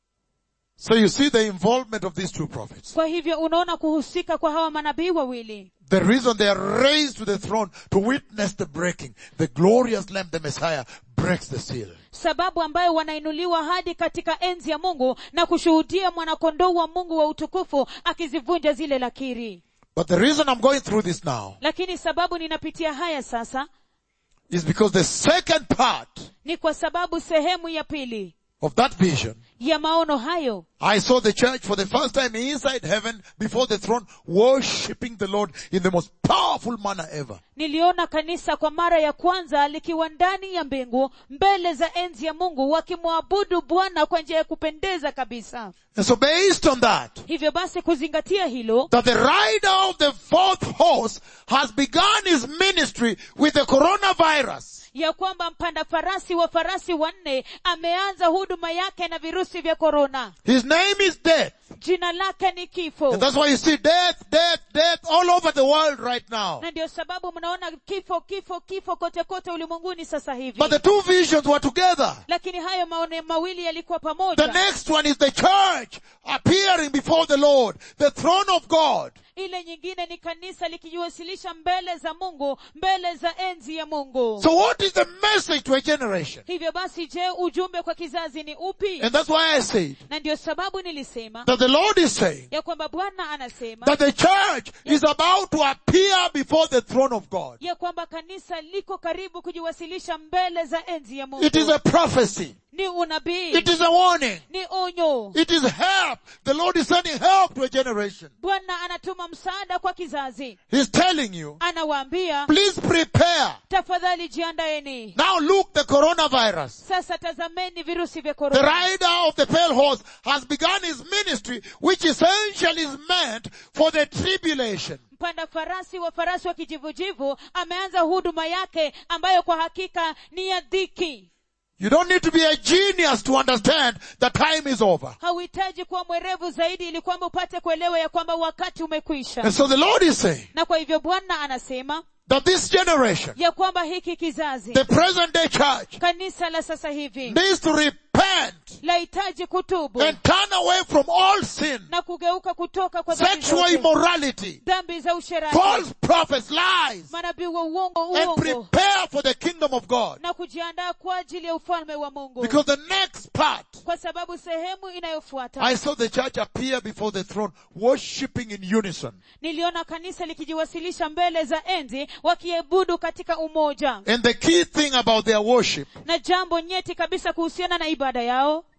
So you see the involvement of these two prophets. kwa hivyo unaona kuhusika kwa hawa manabii wawili The reason they are raised to the throne to witness the breaking, the glorious Lamb, the Messiah, breaks the seal. sababu ambayo wanainuliwa hadi katika enzi ya mungu na kushuhudia mwanakondoo wa mungu wa utukufu akizivunja zile lakiri But the reason I'm going through this now lakini sababu ninapitia haya sasa is because the second part ni kwa sababu sehemu ya pili of that vision, ya maono hayo I saw the church for the first time inside heaven before the throne worshipping the Lord in the most powerful manner ever. niliona kanisa kwa mara ya kwanza likiwa ndani ya mbingu mbele za enzi ya mungu wakimwabudu bwana kwa njia ya kupendeza kabisa And so based on that, hivyo basi kuzingatia hilo that the rider of the fourth horse has begun his ministry with the coronavirus. ya kwamba mpanda farasi wa farasi wanne ameanza huduma yake na virusi vya korona His name is death. jina lake ni kifo And that's why you see death, death, death all over the world right now. na ndio sababu mnaona kifo kifo kifo kote kote ulimwenguni sasa hivi But the two visions were together. lakini hayo maone mawili yalikuwa The pamoja next one is the church appearing before the Lord, the throne of God. ile nyingine ni kanisa likijiwasilisha mbele za mungu mbele za enzi ya mungu So what is the message to a generation? hivyo basi je ujumbe kwa kizazi ni upi And that's why I said na ndio sababu nilisema that the Lord is saying ya kwamba bwana anasema that the church is about to appear before the throne of God. ya kwamba kanisa liko karibu kujiwasilisha mbele za enzi ya mungu It is a prophecy. ni unabii It is a warning. ni onyo It is help. The Lord is sending help to a generation. bwana anatuma msaada kwa kizazi He's telling you, anawaambia please prepare. tafadhali jiandaeni Now look the coronavirus. sasa tazameni virusi vya The korona rider of the pale horse has begun his ministry, which essentially is meant for the tribulation. mpanda farasi wa farasi wa kijivujivu ameanza huduma yake ambayo kwa hakika ni ya dhiki You don't need to be a genius to understand the time is over. hauhitaji kuwa mwerevu zaidi ili kwamba upate kuelewa ya kwamba wakati umekwisha And so the Lord is saying na kwa hivyo bwana anasema that this generation, ya kwamba hiki kizazi the present day church, kanisa la sasa hivi needs to repent lahitaji kutubu and turn away from all sin, na kugeuka kutoka kwa dhambi sexual zote, immorality, dhambi za usherati false prophets, lies, manabii wa uongo and uongo prepare for the kingdom of God. na kujiandaa kwa ajili ya ufalme wa mungu Because the next part, kwa sababu sehemu inayofuata I saw the church appear before the throne, worshipping in unison. niliona kanisa likijiwasilisha mbele za enzi wakiebudu katika umoja And the key thing about their worship na jambo nyeti kabisa kuhusiana na ibada yao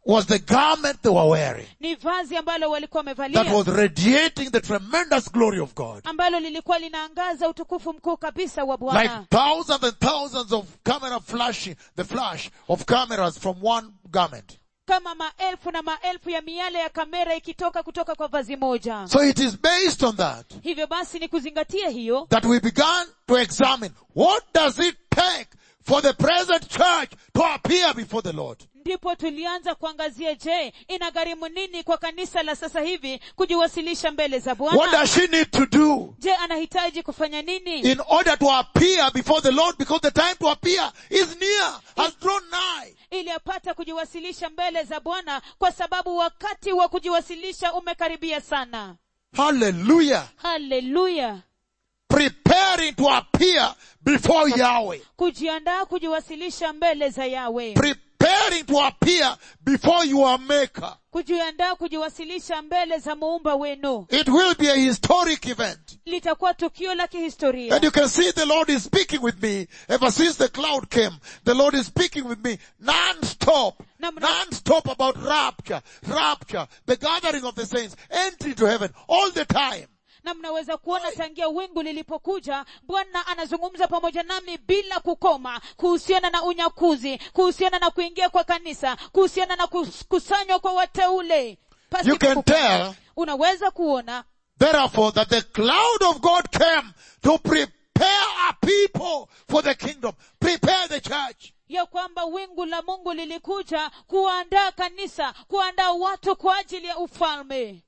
was the garment they were wearing ni vazi ambalo walikuwa that wamevalia was radiating the tremendous glory of God. ambalo lilikuwa linaangaza utukufu mkuu kabisa wa Like bwana thousands and thousands of camera flashing, the flash of cameras from one garment. kama maelfu na maelfu ya miale ya kamera ikitoka kutoka kwa vazi moja So it is based on that hivyo basi ni kuzingatia hiyo that we began to examine what does it take for the present church to appear before the Lord. ndipo tulianza kuangazia je inagharimu nini kwa kanisa la sasa hivi kujiwasilisha mbele za What bwana does she need to do je anahitaji kufanya nini in order to appear before the Lord because the time to appear is near, has drawn nigh. ili apate kujiwasilisha mbele za bwana kwa sababu wakati wa kujiwasilisha umekaribia sana Hallelujah. haleluya Preparing to appear before Yahweh. kujiandaa kujiwasilisha mbele za yawe Preparing to appear before your maker. kujiandaa kujiwasilisha mbele za muumba wenu It will be a historic event. litakuwa tukio la kihistoria And you can see the Lord is speaking with me ever since the cloud came. The Lord is speaking with me non-stop, Na mna- non-stop about rapture, rapture, the gathering of the saints, entry to heaven, all the time. na mnaweza kuona tangia wingu lilipokuja bwana anazungumza pamoja nami bila kukoma kuhusiana na unyakuzi kuhusiana na kuingia kwa kanisa kuhusiana na kukusanywa kwa wateule Pasi You can kukoma. tell, unaweza kuona therefore, that the cloud of God came to prepare a people for the kingdom, prepare the church. ya kwamba wingu la mungu lilikuja kuandaa kanisa kuandaa watu kwa ajili ya ufalme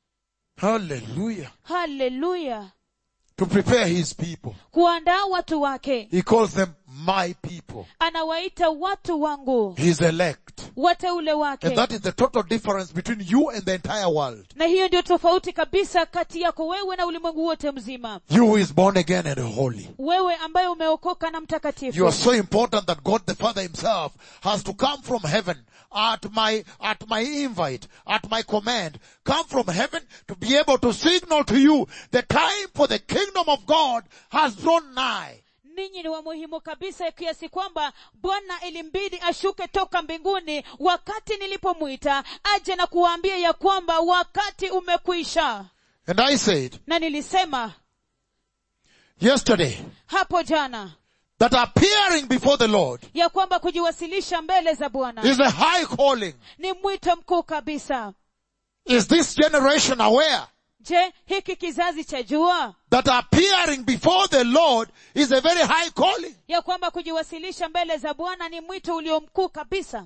Hallelujah. haleluya To prepare his people. kuandaa watu wake He calls them my people, anawaita watu wangu his elect. wateule wake And that is the total difference between you and the entire world. na hiyo ndio tofauti kabisa kati yako wewe na ulimwengu wote mzima You who is born again and holy. wewe ambaye umeokoka na You mtakatifu are so important that God the Father himself has to come from heaven at my, at my invite, at my command, come from heaven to be able to signal to you the time for the kingdom of God has drawn nigh. ninyi ni wa muhimu kabisa kiasi kwamba bwana ilimbidi ashuke toka mbinguni wakati nilipomwita aje na kuwaambia ya kwamba wakati umekwisha And I said na nilisema yesterday hapo jana that appearing before the Lord ya kwamba kujiwasilisha mbele za bwana is a high calling. ni mwito mkuu kabisa Is this generation aware je hiki kizazi cha jua that appearing before the Lord is a very high calling? ya kwamba kujiwasilisha mbele za bwana ni mwito ulio mkuu kabisa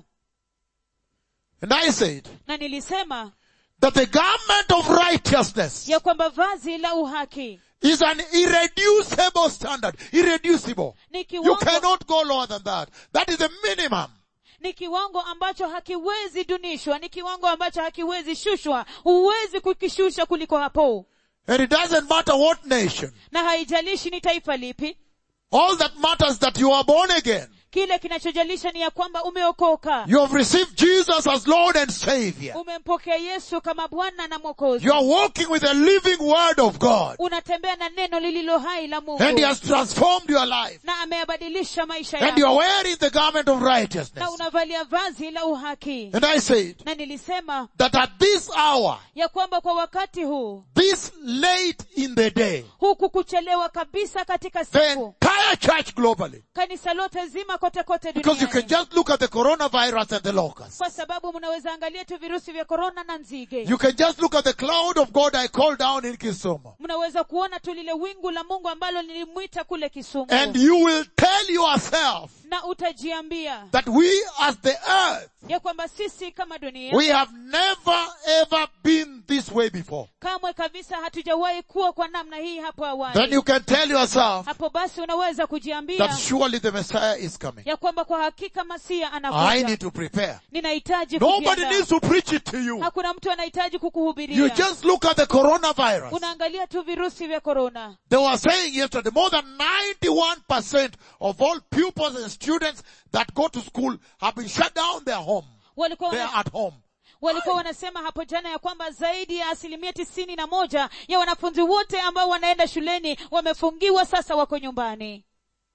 And I said na nilisema that the garment of righteousness ya kwamba vazi la uhaki is an irreducible standard. Irreducible. ni You kiwango, cannot go lower than that. That is the minimum. ni kiwango ambacho hakiwezi dunishwa ni kiwango ambacho hakiwezi shushwa huwezi kukishusha kuliko hapo And it doesn't matter what nation. na haijalishi ni taifa lipi All that matters that you are born again. kile kinachojalisha ni ya kwamba umeokoka You have received Jesus as Lord and Savior. umempokea yesu kama bwana na mwokozi You are walking with the living Word of God. unatembea na neno lililo hai la mungu And He has transformed your life. na ameyabadilisha maisha And you yako are wearing the garment of na righteousness. unavalia vazi la uhaki And I said na nilisema that at this hour, ya kwamba kwa wakati huu this late in the day, huku kuchelewa kabisa katika the siku entire church globally, kanisa lote zima kote kote because you can duniani just look at the coronavirus and the locusts. kwa sababu mnaweza angalia tu virusi vya korona na nzige You can just look at the cloud of God I called down in Kisumu. mnaweza kuona tu lile wingu la mungu ambalo nilimwita kule kisumu And you will tell yourself na utajiambia that we as the earth, ya kwamba sisi kama dunia we have never ever been this way before. kamwe kabisa hatujawahi kuwa kwa namna hii hapo Then awali you can tell yourself hapo basi unaweza kujiambia that surely the Messiah is coming. ya kwamba kwa hakika masia I anakuja need to prepare. ninahitaji Nobody kujiandaa. needs to preach it to you. hakuna mtu anahitaji You kukuhubiria just look at the coronavirus. unaangalia tu virusi vya korona They were saying yesterday more than 91% of all pupils and students that go to school have been shut down their home. walikuwa They wana, are at home. walikuwa wanasema hapo jana ya kwamba zaidi ya asilimia tisini na moja ya wanafunzi wote ambao wanaenda shuleni wamefungiwa sasa wako nyumbani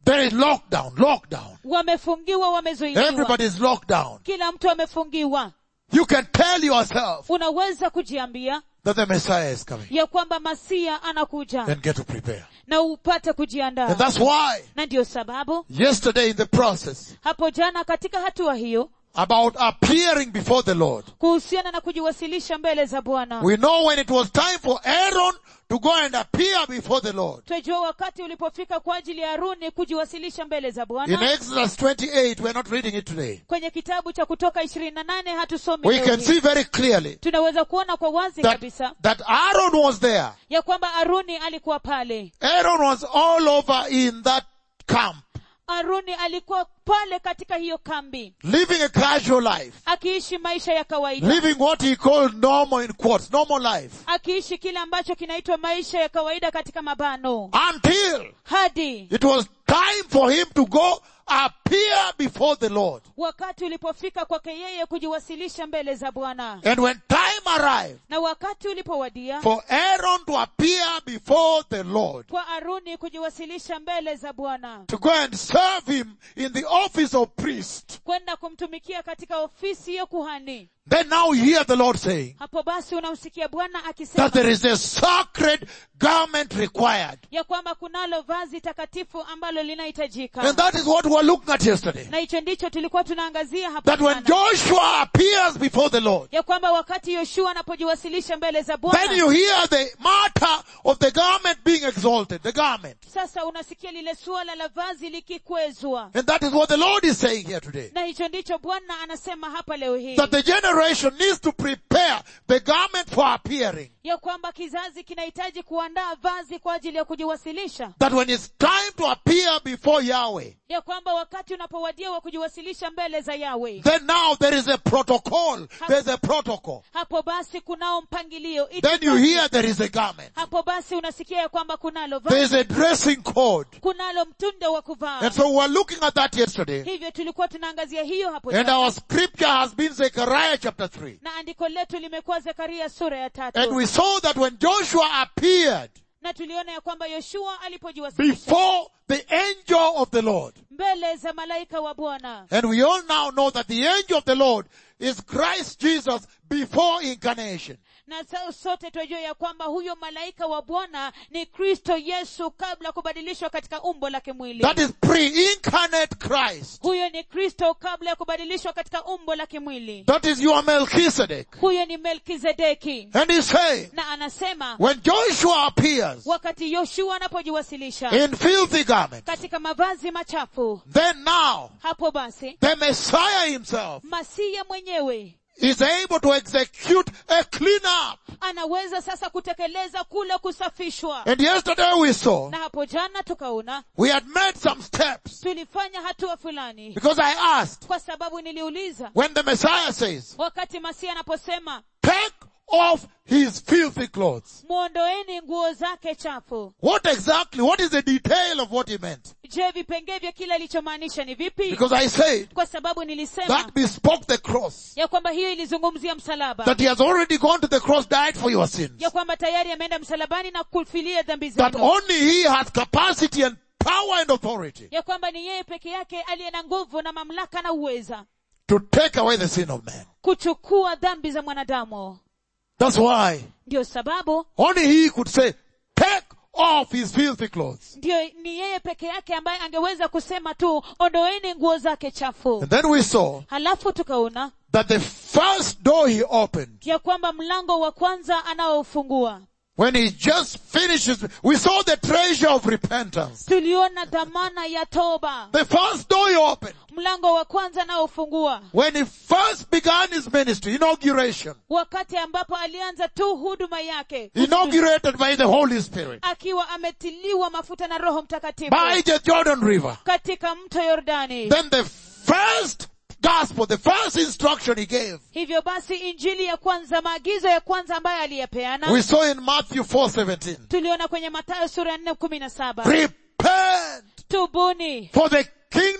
There is lockdown, lockdown. wamefungiwa wamezuiliwa Everybody is locked down. kila mtu amefungiwa You can tell yourself unaweza kujiambia that the Messiah is coming ya kwamba masia anakuja and get to prepare. na upate And kujiandaa that's why na ndiyo sababu yesterday in the process hapo jana katika hatua hiyo about appearing before the Lord, kuhusiana na kujiwasilisha mbele za bwana we know when it was time for Aaron to go and appear before the Lord. twajua wakati ulipofika kwa ajili ya haruni kujiwasilisha mbele za In bwana Exodus 28, we're not reading it today. kwenye kitabu cha kutoka ishirini na nane hatusomi We leo can hii. see very clearly tunaweza kuona kwa wazi that, kabisa that Aaron was there. ya kwamba haruni alikuwa pale Aaron was all over in that camp, haruni alikuwa pale katika hiyo kambi living a casual life, akiishi maisha ya kawaida living what he called normal in quotes, normal life, akiishi kile ambacho kinaitwa maisha ya kawaida katika mabano until hadi it was time for him to go appear before the Lord. wakati ulipofika kwake yeye kujiwasilisha mbele za bwana And when time arrived na wakati ulipowadia for Aaron to appear before the Lord, kwa aruni kujiwasilisha mbele za bwana to go and serve him in the office of priest, kwenda kumtumikia katika ofisi ya kuhani then now you hear the Lord saying hapo basi unamsikia bwana akisema that there is a sacred garment required. ya kwamba kunalo vazi takatifu ambalo linahitajika And that is what we were looking at yesterday. na hicho ndicho tulikuwa tunaangazia hapo That when jana. Joshua appears before the Lord, ya kwamba wakati yoshua anapojiwasilisha mbele za then bwana you hear the matter of the garment being exalted, the garment. sasa unasikia lile suala la vazi likikwezwa And that is what the Lord is saying here today. na hicho ndicho bwana anasema hapa leo hii That the generation needs to prepare the garment for appearing. ya kwamba kizazi kinahitaji kuandaa vazi kwa ajili ya kujiwasilisha That when it's time to appear before Yahweh, ya kwamba wakati unapowadia wa kujiwasilisha mbele za yawe then now there is a protocol. There's a protocol. hapo basi kunao mpangilio Then you itifaki. hear there is a garment. hapo basi unasikia ya kwamba kunalo vazi There's a dressing code. kunalo mtundo wa kuvaa And so we're looking at that yesterday. hivyo tulikuwa tunaangazia hiyo hapo And jana. our scripture has been Zechariah chapter 3. na andiko letu limekuwa zekaria sura ya tatu And we saw that when Joshua appeared na tuliona ya kwamba yoshua alipojiwasilisha before the angel of the Lord, mbele za malaika wa bwana and we all now know that the angel of the Lord is Christ Jesus before incarnation. na sa- sote twajua ya kwamba huyo malaika wa bwana ni kristo yesu kabla ya kubadilishwa katika umbo la kimwili That is pre-incarnate Christ. huyo ni kristo kabla ya kubadilishwa katika umbo la kimwili That is your Melchizedek. huyo ni melkizedeki And he's saying, na anasema when Joshua appears wakati yoshua anapojiwasilisha in filthy garments, katika mavazi machafu then now hapo basi the Messiah himself masiya mwenyewe is able to execute a clean up. anaweza sasa kutekeleza kule kusafishwa And yesterday we saw, na hapo jana tukaona we had made some steps tulifanya hatua fulani because I asked, kwa sababu niliuliza when the Messiah says, wakati masia anaposema take off his filthy clothes, mwondoeni nguo zake chafu what exactly, what is the detail of what he meant? je vipengee vya kile alichomaanisha ni vipi Because I said, kwa sababu nilisema that bespoke the cross. ya kwamba hiyo ilizungumzia msalaba That he has already gone to the cross, died for your sins. ya kwamba tayari ameenda msalabani na kufilia dhambi That zenu only he has capacity and power and authority ya kwamba ni yeye peke yake aliye na nguvu na mamlaka na uweza to take away the sin of man. kuchukua dhambi za mwanadamu That's why ndio sababu only he could say, take off his filthy clothes. ndio ni yeye peke yake ambaye angeweza kusema tu ondoeni nguo zake chafu And then we saw halafu tukaona that the first door he opened, ya kwamba mlango wa kwanza anaofungua when he just finishes, we saw the treasure of repentance. tuliona dhamana ya toba The first door he opened, mlango wa kwanza anaofungua when he first began his ministry, inauguration, wakati ambapo alianza tu huduma yake inaugurated by the Holy Spirit, akiwa ametiliwa mafuta na roho mtakatifu by the Jordan River. katika mto yordani Then the first gospel, the first instruction he gave, hivyo basi injili ya kwanza maagizo ya kwanza ambayo aliyapeana we saw in Matthew 4:17. tuliona kwenye matayo sura ya nne kumi na saba Repent, tubuni for the kingdom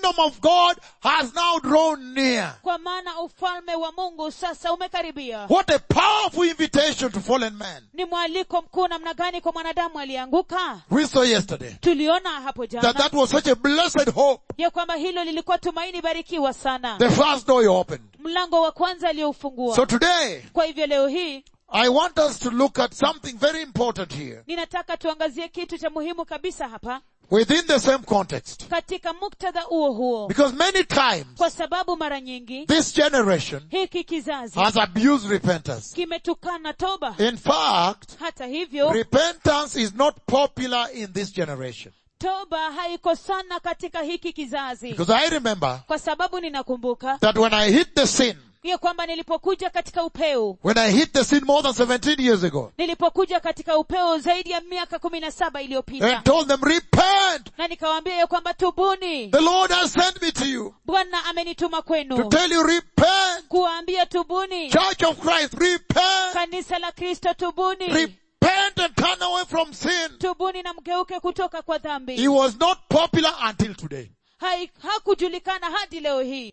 kingdom of God has now drawn near. kwa maana ufalme wa mungu sasa umekaribia What a powerful invitation to fallen man. ni mwaliko mkuu namna gani kwa mwanadamu aliyeanguka We saw yesterday tuliona hapo that jana that was such a blessed hope. ya kwamba hilo lilikuwa tumaini barikiwa sana The first door you opened. mlango wa kwanza aliyoufungua So today, kwa hivyo leo hii I want us to look at something very important here ninataka tuangazie kitu cha muhimu kabisa hapa within the same context. katika muktadha huo huo Because many times kwa sababu mara nyingi this generation hiki kizazi has abused repentance. kimetukana toba In fact, hata hivyo repentance is not popular in this generation. toba haiko sana katika hiki kizazi Because I remember kwa sababu ninakumbuka that when I hit the sin, ya kwamba nilipokuja katika upeo when I hit the sin more than 17 years ago, nilipokuja katika upeo zaidi ya miaka kumi na saba iliyopita and told them, repent! na nikawaambia ya kwamba tubuni The Lord has sent me to you bwana amenituma to kwenu tell you, repent! kuwaambia tubuni Church of Christ, repent! kanisa la kristo tubuni Repent and turn away from sin. tubuni na mgeuke kutoka kwa He dhambi was not popular until today. Hai- hakujulikana hadi leo hii